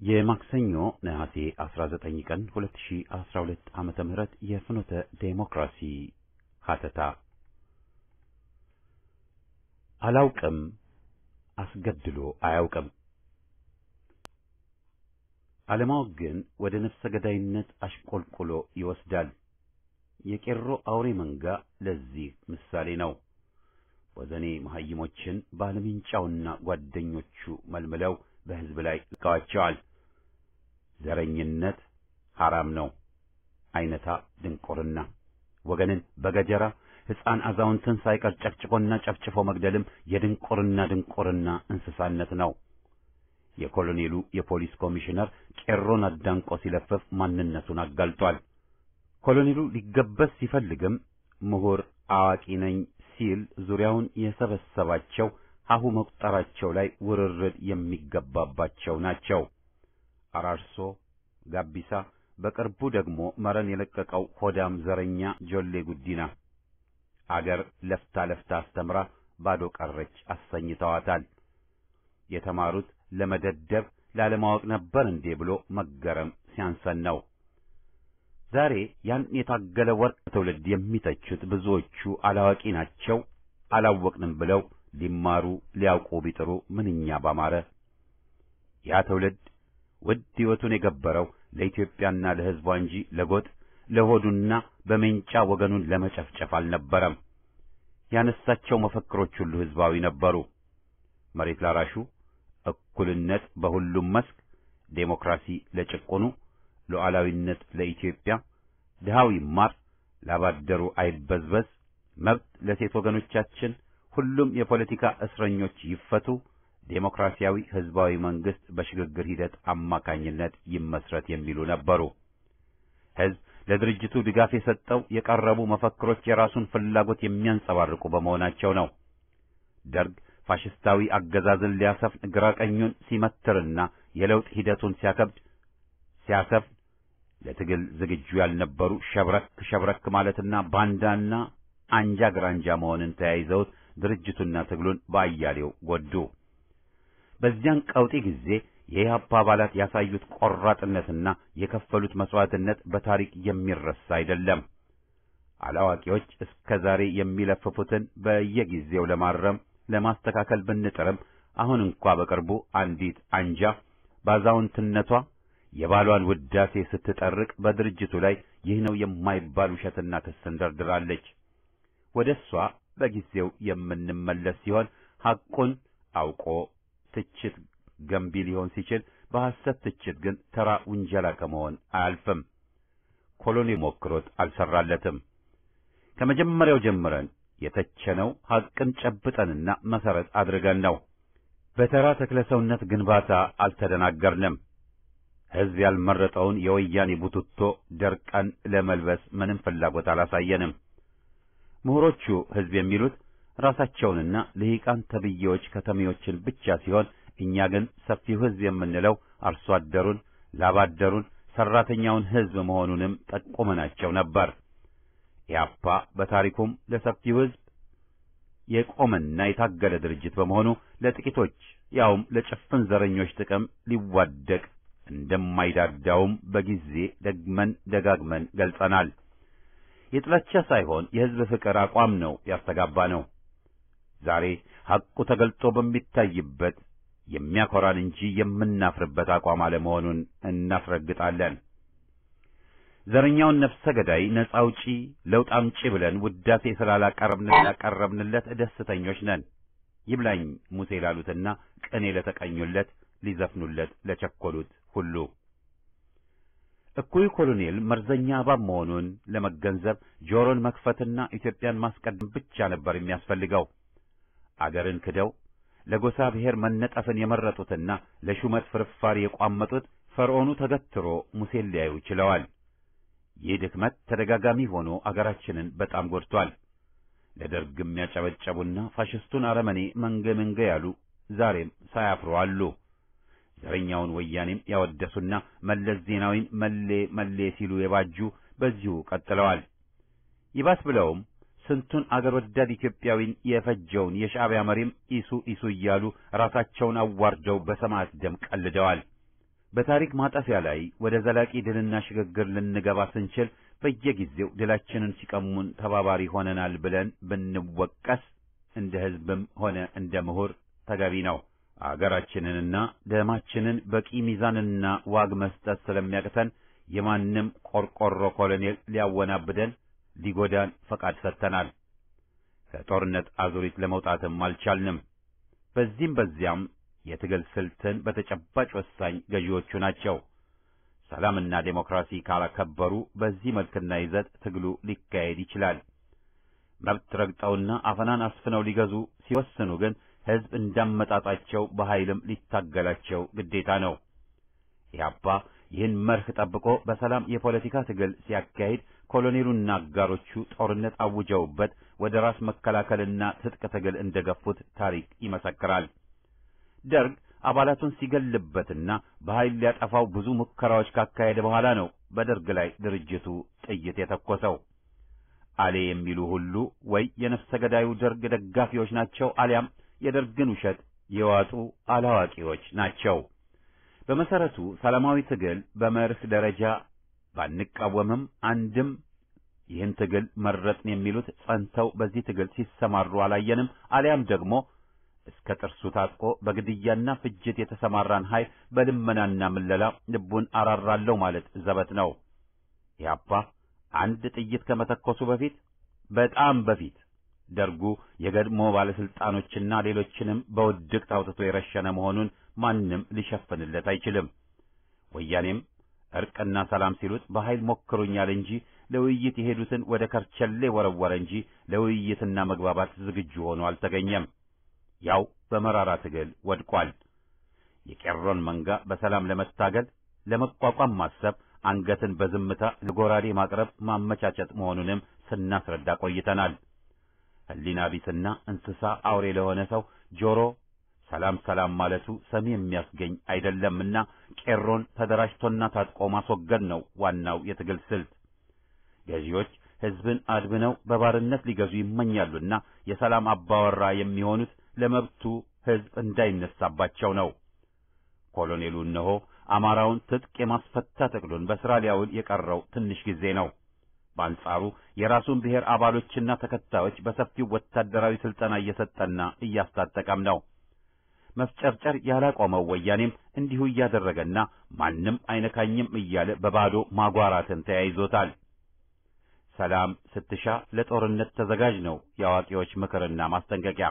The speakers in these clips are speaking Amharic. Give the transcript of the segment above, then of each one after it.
የማክሰኞ ነሐሴ 19 ቀን 2012 ዓመተ ምህረት የፍኖተ ዴሞክራሲ ሀተታ አላውቅም አስገድሎ አያውቅም። አለማወቅ ግን ወደ ነፍሰ ገዳይነት አሽቆልቁሎ ይወስዳል። የቄሮ አውሬ መንጋ ለዚህ ምሳሌ ነው። ወዘኔ መሐይሞችን ባለምንጫውና ጓደኞቹ መልምለው በሕዝብ ላይ ልቀዋቸዋል። ዘረኝነት ሐራም ነው። አይነታ ድንቁርና ወገንን በገጀራ ሕፃን አዛውንትን ሳይቀር ጨፍጭፎና ጨፍጭፎ መግደልም የድንቁርና ድንቁርና እንስሳነት ነው። የኮሎኔሉ የፖሊስ ኮሚሽነር ቄሮን አዳንቆ ሲለፍፍ ማንነቱን አጋልጧል። ኮሎኔሉ ሊገበስ ሲፈልግም ምሁር አዋቂ ነኝ ሲል ዙሪያውን የሰበሰባቸው ሀሁ መቁጠራቸው ላይ ውርርድ የሚገባባቸው ናቸው። አራርሶ፣ ጋቢሳ፣ በቅርቡ ደግሞ መረን የለቀቀው ሆዳም ዘረኛ ጆሌ ጉዲና አገር ለፍታ ለፍታ አስተምራ ባዶ ቀረች አሰኝተዋታል። የተማሩት ለመደደብ ላለማወቅ ነበር እንዴ ብሎ መገረም ሲያንሰን ነው። ዛሬ ያን የታገለ ወርቅ ትውልድ የሚተቹት ብዙዎቹ አላዋቂ ናቸው፣ አላወቅንም ብለው ሊማሩ ሊያውቁ ቢጥሩ ምንኛ ባማረ። ያ ትውልድ ውድ ሕይወቱን የገበረው ለኢትዮጵያና ለሕዝቧ እንጂ ለጎጥ ለሆዱና በሜንጫ ወገኑን ለመጨፍጨፍ አልነበረም። ያነሳቸው መፈክሮች ሁሉ ሕዝባዊ ነበሩ። መሬት ላራሹ፣ እኩልነት በሁሉም መስክ፣ ዴሞክራሲ ለጭቁኑ፣ ሉዓላዊነት ለኢትዮጵያ፣ ድሃው ይማር፣ ላባደሩ አይበዝበዝ፣ መብት ለሴት ወገኖቻችን፣ ሁሉም የፖለቲካ እስረኞች ይፈቱ፣ ዴሞክራሲያዊ ሕዝባዊ መንግሥት በሽግግር ሂደት አማካኝነት ይመስረት የሚሉ ነበሩ። ሕዝብ ለድርጅቱ ድጋፍ የሰጠው የቀረቡ መፈክሮች የራሱን ፍላጎት የሚያንጸባርቁ በመሆናቸው ነው። ደርግ ፋሽስታዊ አገዛዝን ሊያሰፍን ግራ ቀኙን ሲመትርና የለውጥ ሂደቱን ሲያከብድ ሲያሰፍን ለትግል ዝግጁ ያልነበሩ ሸብረክ ሸብረክ ማለትና ባንዳና አንጃ ግራንጃ መሆንን ተያይዘውት ድርጅቱና ትግሉን በአያሌው ጎዱ። በዚያን ቀውጢ ጊዜ የኢህአፓ አባላት ያሳዩት ቆራጥነትና የከፈሉት መስዋዕትነት በታሪክ የሚረሳ አይደለም። አላዋቂዎች እስከ ዛሬ የሚለፍፉትን በየጊዜው ለማረም ለማስተካከል ብንጥርም አሁን እንኳ በቅርቡ አንዲት አንጃ ባዛውንትነቷ የባሏን ውዳሴ ስትጠርቅ በድርጅቱ ላይ ይህ ነው የማይባል ውሸትና ክስን ደርድራለች። ወደ እሷ በጊዜው የምንመለስ ሲሆን ሐቁን አውቆ ትችት ገንቢ ሊሆን ሲችል በሐሰት ትችት ግን ተራ ውንጀላ ከመሆን አያልፍም። ኮሎኔል ሞክሮት አልሰራለትም። ከመጀመሪያው ጀምረን የተቸነው ሐቅን ጨብጠንና መሰረት አድርገን ነው። በተራ ተክለሰውነት ግንባታ አልተደናገርንም። ሕዝብ ያልመረጠውን የወያኔ ቡትቶ ደርቀን ለመልበስ ምንም ፍላጎት አላሳየንም። ምሁሮቹ ሕዝብ የሚሉት ራሳቸውንና ልሂቃን ተብዬዎች ከተሜዎችን ብቻ ሲሆን እኛ ግን ሰፊው ሕዝብ የምንለው አርሶ አደሩን፣ ላባደሩን፣ ሰራተኛውን ሕዝብ መሆኑንም ጠቁመናቸው ነበር። ኢያፓ በታሪኩም ለሰፊው ሕዝብ የቆመና የታገለ ድርጅት በመሆኑ ለጥቂቶች ያውም ለጭፍን ዘረኞች ጥቅም ሊዋደቅ እንደማይዳዳውም በጊዜ ደግመን ደጋግመን ገልጸናል። የጥላቻ ሳይሆን የሕዝብ ፍቅር አቋም ነው ያስተጋባ ነው። ዛሬ ሐቁ ተገልጦ በሚታይበት የሚያኮራን እንጂ የምናፍርበት አቋም አለመሆኑን እናስረግጣለን። ዘረኛውን ነፍሰ ገዳይ ነጻ አውጪ ለውጥ አምጪ ብለን ውዳሴ ስላላቀረብንለት ደስተኞች ነን። ይብላኝ ሙሴ ላሉትና ቅኔ ለተቀኙለት ሊዘፍኑለት ለቸኮሉት ሁሉ እኩይ ኮሎኔል መርዘኛ እባብ መሆኑን ለመገንዘብ ጆሮን መክፈትና ኢትዮጵያን ማስቀደም ብቻ ነበር የሚያስፈልገው። አገርን ክደው ለጎሳ ብሔር መነጠፍን የመረጡትና ለሹመት ፍርፋሪ የቋመጡት ፈርዖኑ ተገትሮ ሙሴን ሊያዩ ችለዋል። ይህ ድክመት ተደጋጋሚ ሆኖ አገራችንን በጣም ጎድቷል። ለደርግ የሚያጨበጨቡና ፋሽስቱን አረመኔ መንገ መንገ ያሉ ዛሬም ሳያፍሩ አሉ። ዘረኛውን ወያኔም ያወደሱና መለስ ዜናዊን መሌ መሌ ሲሉ የባጁ በዚሁ ቀጥለዋል። ይባስ ብለውም ስንቱን አገር ወዳድ ኢትዮጵያዊን የፈጀውን የሻዕቢያ መሪም ኢሱ ኢሱ እያሉ ራሳቸውን አዋርደው በሰማዕት ደም ቀልደዋል። በታሪክ ማጠፊያ ላይ ወደ ዘላቂ ድልና ሽግግር ልንገባ ስንችል በየጊዜው ድላችንን ሲቀሙን ተባባሪ ሆነናል ብለን ብንወቀስ እንደ ሕዝብም ሆነ እንደ ምሁር ተገቢ ነው። አገራችንንና ደማችንን በቂ ሚዛንና ዋግ መስጠት ስለሚያቅተን የማንም ቆርቆሮ ኮሎኔል ሊያወናብደን ሊጎዳን ፈቃድ ሰጥተናል። ከጦርነት አዙሪት ለመውጣትም አልቻልንም። በዚህም በዚያም የትግል ስልትን በተጨባጭ ወሳኝ ገዢዎቹ ናቸው። ሰላምና ዴሞክራሲ ካላከበሩ በዚህ መልክና ይዘት ትግሉ ሊካሄድ ይችላል። መብት ረግጠውና አፈናን አስፍነው ሊገዙ ሲወስኑ ግን ሕዝብ እንዳመጣጣቸው በኃይልም ሊታገላቸው ግዴታ ነው። ኢህአፓ ይህን መርህ ጠብቆ በሰላም የፖለቲካ ትግል ሲያካሂድ ኮሎኔሉና አጋሮቹ ጦርነት አውጀውበት ወደ ራስ መከላከልና ትጥቅ ትግል እንደገፉት ታሪክ ይመሰክራል። ደርግ አባላቱን ሲገልበትና በኃይል ሊያጠፋው ብዙ ሙከራዎች ካካሄደ በኋላ ነው በደርግ ላይ ድርጅቱ ጥይት የተኮሰው። አሌ የሚሉ ሁሉ ወይ የነፍሰ ገዳዩ ደርግ ደጋፊዎች ናቸው አሊያም የደርግን ውሸት የዋጡ አላዋቂዎች ናቸው። በመሰረቱ ሰላማዊ ትግል በመርህ ደረጃ ባንቃወምም አንድም ይህን ትግል መረጥን የሚሉት ጸንተው በዚህ ትግል ሲሰማሩ አላየንም። አሊያም ደግሞ እስከ ጥርሱ ታጥቆ በግድያና ፍጅት የተሰማራን ኃይል በልመናና ምለላ ልቡን አራራለሁ ማለት ዘበት ነው። ኢህአፓ አንድ ጥይት ከመተኮሱ በፊት በጣም በፊት ደርጉ የገድሞ ባለስልጣኖችና ሌሎችንም በውድቅት አውጥቶ የረሸነ መሆኑን ማንም ሊሸፍንለት አይችልም። ወያኔም እርቅና ሰላም ሲሉት በኃይል ሞክሩኛል እንጂ ለውይይት የሄዱትን ወደ ከርቸሌ ወረወረ እንጂ ለውይይትና መግባባት ዝግጁ ሆኖ አልተገኘም። ያው በመራራ ትግል ወድቋል። የቄሮን መንጋ በሰላም ለመታገል ለመቋቋም ማሰብ አንገትን በዝምታ ለጎራዴ ማቅረብ ማመቻቸት መሆኑንም ስናስረዳ ቆይተናል። ሕሊና ቢስና እንስሳ አውሬ ለሆነ ሰው ጆሮ ሰላም ሰላም ማለቱ ሰሚ የሚያስገኝ አይደለምና ቄሮን ተደራጅቶና ታጥቆ ማስወገድ ነው ዋናው የትግል ስልት። ገዢዎች ሕዝብን አድብነው በባርነት ሊገዙ ይመኛሉና የሰላም አባወራ የሚሆኑት ለመብቱ ሕዝብ እንዳይነሳባቸው ነው። ኮሎኔሉ እነሆ አማራውን ትጥቅ የማስፈታት እቅዱን በሥራ ሊያውል የቀረው ትንሽ ጊዜ ነው። በአንጻሩ የራሱን ብሔር አባሎችና ተከታዮች በሰፊው ወታደራዊ ሥልጠና እየሰጠና እያስታጠቀም ነው። መፍጨርጨር ያላቆመው ወያኔም እንዲሁ እያደረገና ማንም አይነካኝም እያለ በባዶ ማጓራትን ተያይዞታል። ሰላም ስትሻ ለጦርነት ተዘጋጅ ነው የአዋቂዎች ምክርና ማስጠንቀቂያ።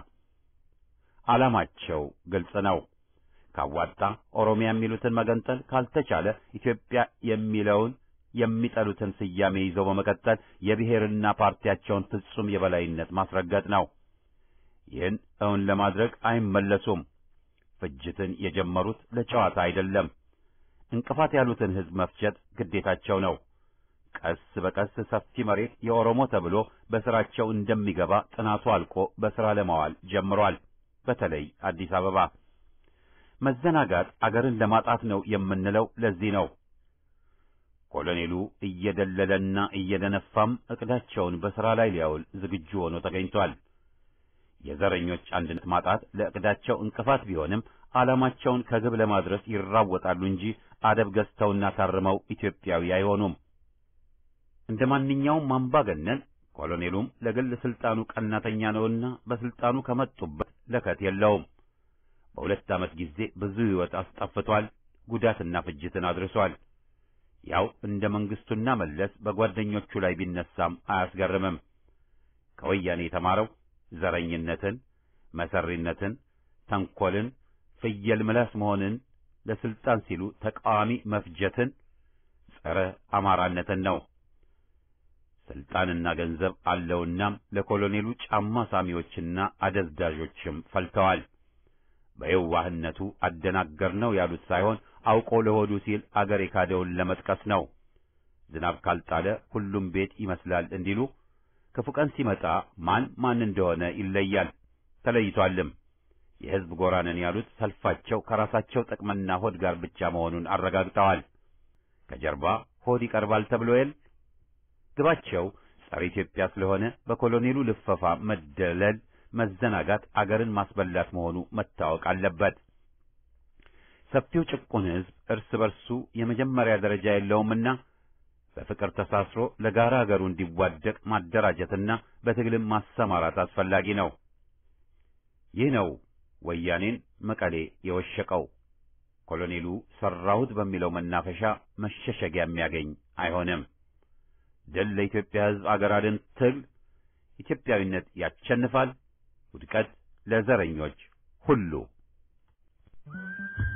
ዓላማቸው ግልጽ ነው። ካዋጣ ኦሮሚያ የሚሉትን መገንጠል፣ ካልተቻለ ኢትዮጵያ የሚለውን የሚጠሉትን ስያሜ ይዘው በመቀጠል የብሔርና ፓርቲያቸውን ፍጹም የበላይነት ማስረገጥ ነው። ይህን እውን ለማድረግ አይመለሱም። ፍጅትን የጀመሩት ለጨዋታ አይደለም። እንቅፋት ያሉትን ሕዝብ መፍጀት ግዴታቸው ነው። ቀስ በቀስ ሰፊ መሬት የኦሮሞ ተብሎ በስራቸው እንደሚገባ ጥናቱ አልቆ በስራ ለማዋል ጀምሯል። በተለይ አዲስ አበባ መዘናጋት አገርን ለማጣት ነው የምንለው ለዚህ ነው። ኮሎኔሉ እየደለለና እየደነፋም እቅዳቸውን በሥራ ላይ ሊያውል ዝግጁ ሆኖ ተገኝቷል። የዘረኞች አንድነት ማጣት ለእቅዳቸው እንቅፋት ቢሆንም ዓላማቸውን ከግብ ለማድረስ ይራወጣሉ እንጂ አደብ ገዝተውና ታርመው ኢትዮጵያዊ አይሆኑም። እንደ ማንኛውም አምባገነን ኮሎኔሉም ለግል ስልጣኑ ቀናተኛ ነውና በስልጣኑ ከመጡበት ለከት የለውም። በሁለት ዓመት ጊዜ ብዙ ሕይወት አስጠፍቷል፣ ጉዳትና ፍጅትን አድርሷል። ያው እንደ መንግስቱና መለስ በጓደኞቹ ላይ ቢነሳም አያስገርምም። ከወያኔ የተማረው ዘረኝነትን፣ መሰሪነትን፣ ተንኰልን፣ ፍየል ምላስ መሆንን፣ ለስልጣን ሲሉ ተቃዋሚ መፍጀትን፣ ጸረ አማራነትን ነው። ስልጣንና ገንዘብ አለውናም ለኮሎኔሉ ጫማ ሳሚዎችና አደዝዳዦችም ፈልተዋል። በየዋህነቱ አደናገር ነው ያሉት ሳይሆን አውቆ ለሆዱ ሲል አገር የካደውን ለመጥቀስ ነው። ዝናብ ካልጣለ ሁሉም ቤት ይመስላል እንዲሉ ክፉ ቀን ሲመጣ ማን ማን እንደሆነ ይለያል፣ ተለይቷልም። የሕዝብ ጎራነን ያሉት ሰልፋቸው ከራሳቸው ጥቅምና ሆድ ጋር ብቻ መሆኑን አረጋግጠዋል። ከጀርባ ሆድ ይቀርባል ተብሎ የል ግባቸው ጸረ ኢትዮጵያ ስለሆነ በኮሎኔሉ ልፈፋ መደለል መዘናጋት አገርን ማስበላት መሆኑ መታወቅ አለበት። ሰፊው ጭቁን ሕዝብ እርስ በርሱ የመጀመሪያ ደረጃ የለውምና በፍቅር ተሳስሮ ለጋራ አገሩ እንዲዋደቅ ማደራጀትና በትግልም ማሰማራት አስፈላጊ ነው። ይህ ነው ወያኔን መቀሌ የወሸቀው። ኮሎኔሉ ሰራሁት በሚለው መናፈሻ መሸሸጊያ የሚያገኝ አይሆንም። ድል ለኢትዮጵያ ሕዝብ አገር አድን ትግል። ኢትዮጵያዊነት ያሸንፋል። ውድቀት ለዘረኞች ሁሉ።